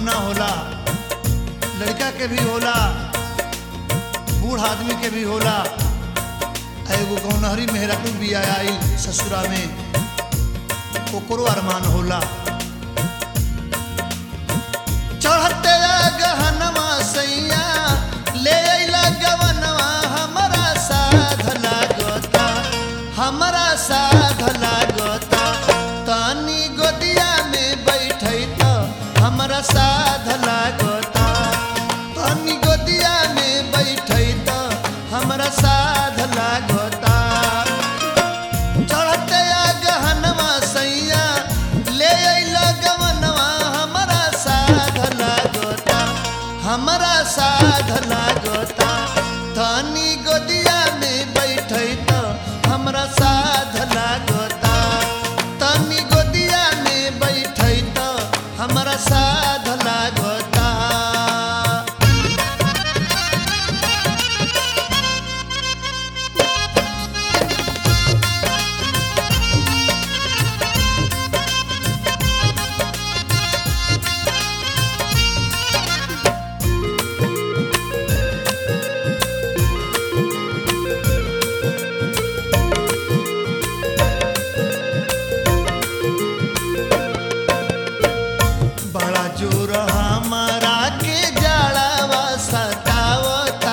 गौना होला लड़का के भी होला बूढ़ आदमी के भी होला आ एगो गौनहरी मेहरारू भी आई ससुरा में ओकरो अरमान होला चढ़ते गहनवा सैया ले अइला गवनवा हमरा साध लागता हमरा साध लागता तनी गोदिया में बैठै त हमरा साध लागता तनी गोदिया में बैठै त हमरा साध लागता चढ़ते गहनवा सैया ले अइला गवनवा हमरा साध लागता हमरा साध लागता धनी गोदिया में बैठै त हमरा साध लागता तनी गोदिया में बैठै त हमरा साध लागता बड़ा जोर हमारा के जाड़ावा सतावता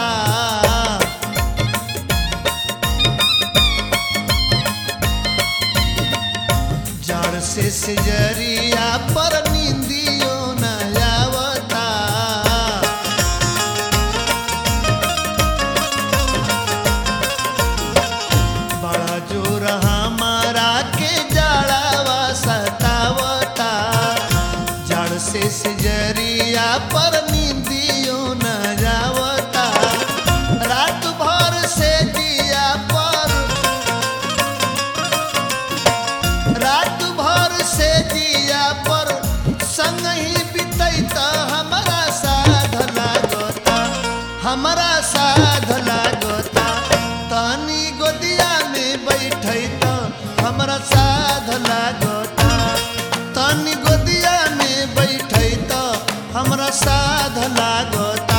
जड़ से सिजरिया पर नींदियो न आवता बड़ा जोर हमारा के जाड़ावा सतावता जड़ से सिजरिया पर नींदियो न जावता रात भर से दिया पर रात भर से दिया पर संग ही बीतैत हमरा साध लागता हमरा साध लागता तनी गोदिया में बैठैत हमरा साध लागता तनी गोदिया में बैठैत हमरा साध लागता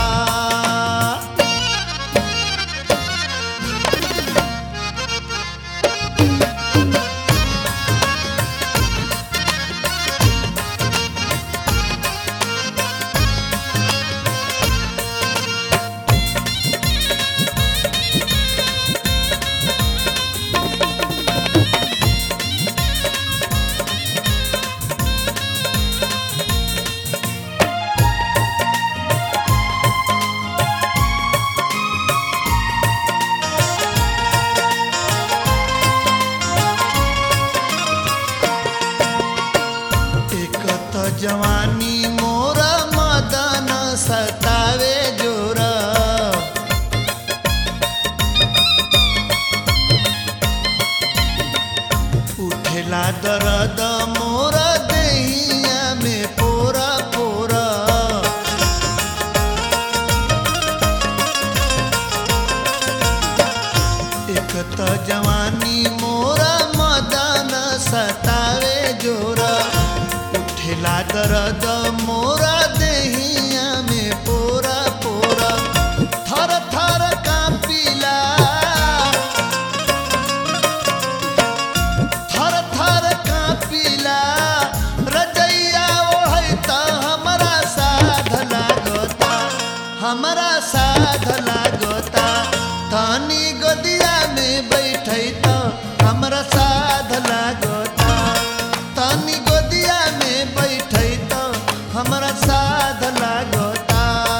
एक त जवानी मोर मदन सतावे जोर उठेला दर्द मोर देहिया में पोरा पोरा एक त जवानी मोरा मदन सतावे जोरा उठेला दर्द मोरा देहिया में पोरा पोरा थर थर कांपिला थर थर कांपिला रजैया ओढ़ै त हमरा साध लागता हमरा साध लागता तनी गोदिया में बैठै त हमरा साध लागता तनी गोदिया में बैठै त हमरा साध लागता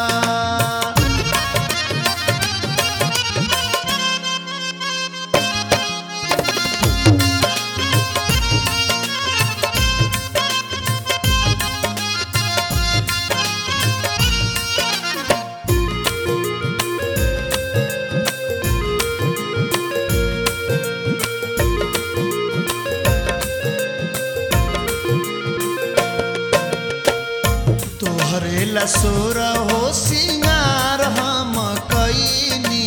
तोहरे लसोर हो सिंगार हम कैनी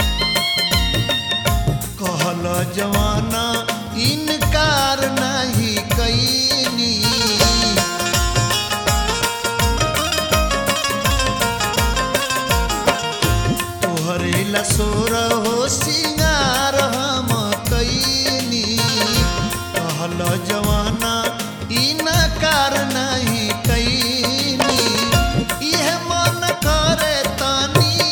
कहल जवाना इनकार नहीं जवाना ई न कार नहीं कैनी इह मन करे तानी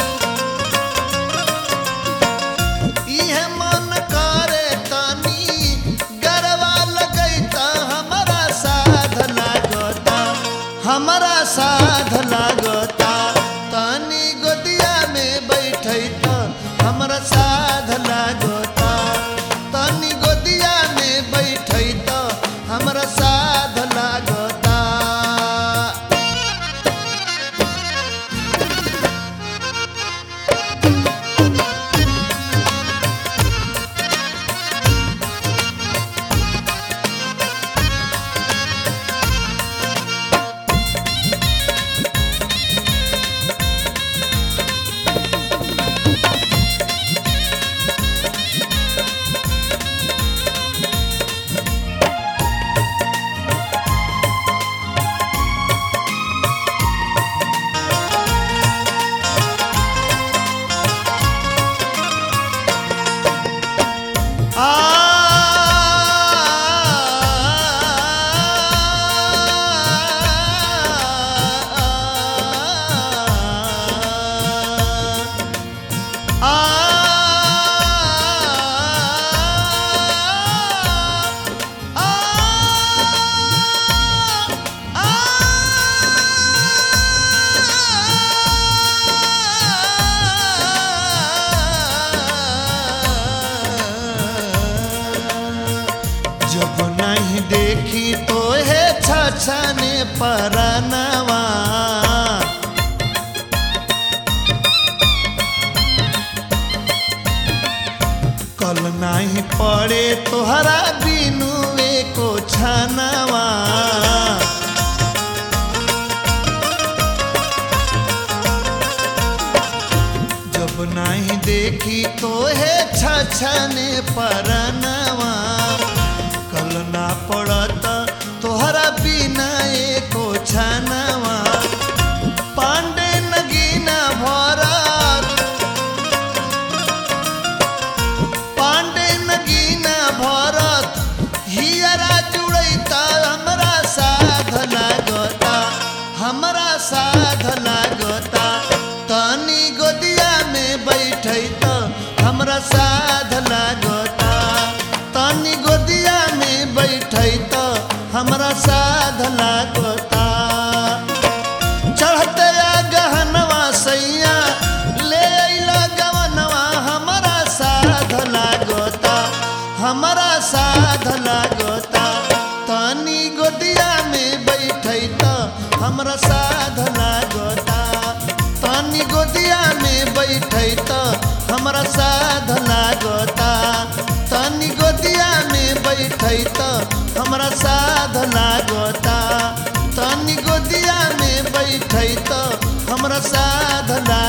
इह मन करे तानी गरवा लगैता हमरा साध लागता हमरा साध लागता तानी गोदिया में बैठैता हमरा साध लागता तानी गोदिया में बैठैता हमरा साध लागता जब नहीं देखी तो है छछने परनवा कल नहीं पड़े तोहरा बिनुए को छनवा जब नहीं देखी तो है छछने परनवा कल ना पड़त तोहरा बिना एको छनवा पांडे नगीना भरत पांडे नगीना भरत हियरा जुड़ैता हमरा साध लागता हमरा साध लागता तनी गोदिया में बैठैता हमरा साध लागता तनी गोदिया में बैठैता हमरा साध लागता चढ़ते आ गहनवा सैया ले अइला गवनवा हमरा साध लागता हमरा साध लागता तनी गोदिया में बैठैता हमरा साध लागता तनी गोदिया में बैठैता हमरा साध लागता तनी गोदिया में बैठैता हमरा साध लागता तनी गोदिया में बैठैता हमरा साध लागता